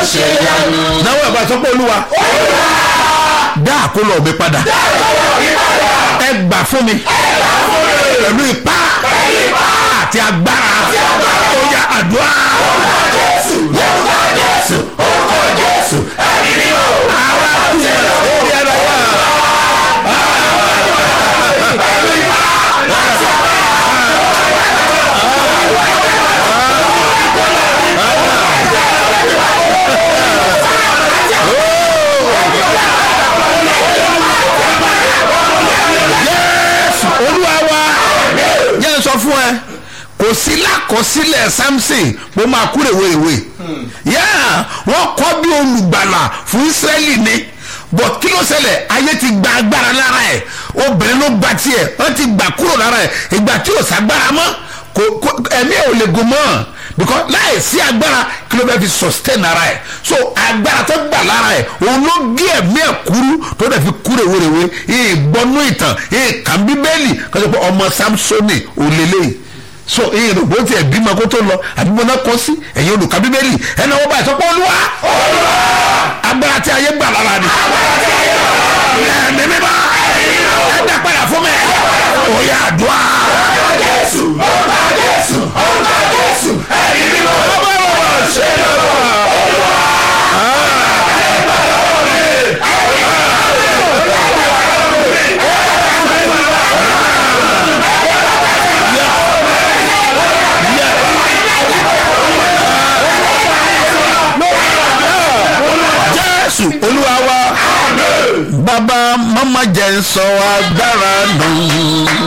ṣe yanu. náwó ẹ̀ bá sọ pé olúwa dá àkólọ mi padà ẹ gbà fún mi pẹ̀lú ipá àti agbára ó yá àdúrà. Jésù lórúkọ Jésù orúkọ Jésù ẹ̀mí ni ó. Àwa kú orí ẹ̀rọ wa. Jésù olúwa wa jẹ́ n sọ fún ẹ kò sí lákọsílẹ̀ samson mo máa kú rèwerèwe yáà wọ́n kọ́ bí olùgbàlà fún israẹli ni bọ̀ kí ló ṣẹlẹ̀ ayé ti gba agbára lára ẹ̀ obìnrin ló gba tiẹ̀ wọ́n ti gbà kúrò lára ẹ̀ ìgbà tí ò ságbára mọ́ kò kò ẹ̀mí ẹ̀ ò lè gùn mọ́ because láì sí agbára kí ló bẹ́ẹ̀ fi sustain ara ẹ̀ so agbára tó gbà lára ẹ̀ òun ló gé ẹ̀mí ẹ̀ kúrú tó dẹ̀ fi kú rèwerèwe ìgbọ́nú ìtàn ìkàn bíbélì kọ́sọ́ pé ọmọ samsoni ò lélẹ́yìí so ìyẹn ló gbọ́dọ̀ tiẹ̀ bímọ kó tó lọ àbí mo náà kọ́ sí ẹ̀yin olùkà bíbélì ẹ̀nà wọ́n báyìí sọ pé olúwa agbára tí ayé gbà lára ni ẹ̀mí mímọ́ ẹ̀dá padà fún mi òye àdúrà Jésù orúkọ Jésù orúkọ Jésù ẹ̀mí ni ó. ṣe jésù olúwa wa bàbá mama jẹ́ ń sọ agbára nù